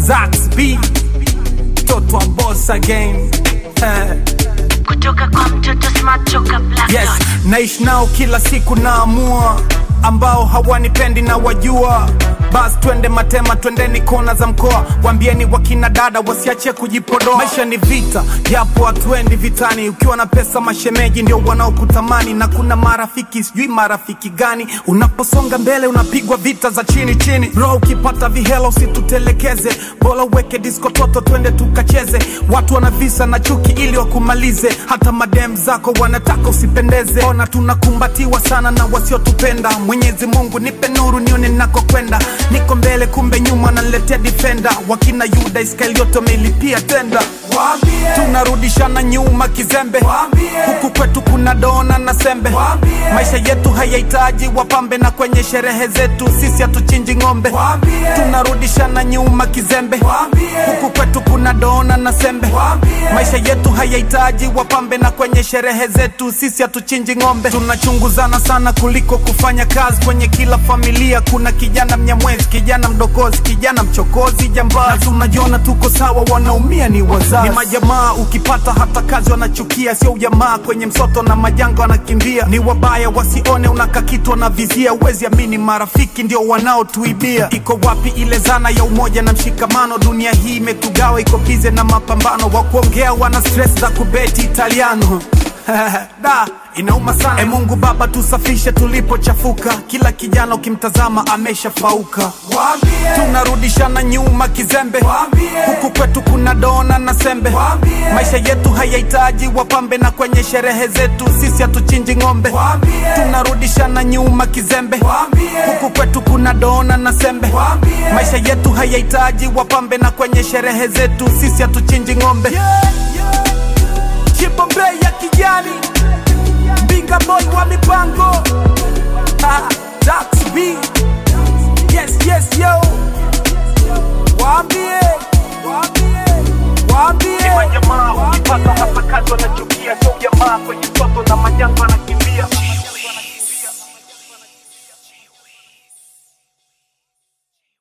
Zax B Toto wa boss again Eh. kutoka kwa mtoto smart toka black Yes, dot. naishi nao kila siku naamua, ambao hawanipendi na wajua. Bas twende Matema, twendeni kona za mkoa, wambieni wakina dada wasiache kujipodoa. Maisha ni vita, japo hatuendi vitani. Ukiwa na pesa, mashemeji ndio wanaokutamani, na kuna marafiki, sijui marafiki gani. Unaposonga mbele, unapigwa vita za chini chini. Bro, ukipata vihela usitutelekeze, bora uweke disco toto, twende tukacheze. Watu wana visa na chuki ili wakumalize, hata madem zako wanataka usipendeze. Ona tunakumbatiwa sana na wasiotupenda. Mwenyezi Mungu nipe nuru nione nakokwenda. Niko mbele kumbe nyuma naletea defender. Wakina Yuda Iskariote wamelipia tenda. Tunarudishana nyuma kizembe, huku kwetu kuna dona na sembe. Maisha yetu hayahitaji wapambe, na kwenye sherehe zetu sisi hatuchinji ng'ombe. Tunarudishana nyuma kizembe, huku kwetu kuna dona na sembe. Maisha yetu hayahitaji wapambe, na kwenye sherehe zetu sisi hatuchinji ng'ombe. Tunachunguzana sana kuliko kufanya kazi. Kwenye kila familia kuna kijana mnyamwezi, kijana mdokozi, kijana mchokozi, jambazi. Na tunajiona tuko sawa, wanaumia ni wazazi. Ni majamaa, ukipata hata kazi wanachukia, sio ujamaa. Kwenye msoto na majanga wanakimbia, ni wabaya wasione unaka kitu wanavizia. Uwezi amini, marafiki ndio wanaotuibia. Iko wapi ile zana ya umoja na mshikamano? Dunia hii imetugawa, iko bize na mapambano. Wa kuongea wana stress za kubeti Italiano da inauma sana. E Mungu Baba, tusafishe tulipochafuka. Kila kijana ukimtazama ameshafauka. Tunarudishana nyuma kizembe, huku kwetu kuna dona na sembe. Maisha yetu hayahitaji wapambe, na kwenye sherehe zetu sisi hatuchinji ng'ombe. Tunarudishana nyuma kizembe, huku kwetu kuna dona na sembe. Maisha yetu hayahitaji wapambe, na kwenye sherehe zetu sisi hatuchinji ng'ombe. Chipombe ya kijani Binga boy wa mipango ah, Dax B Yes, yes, yo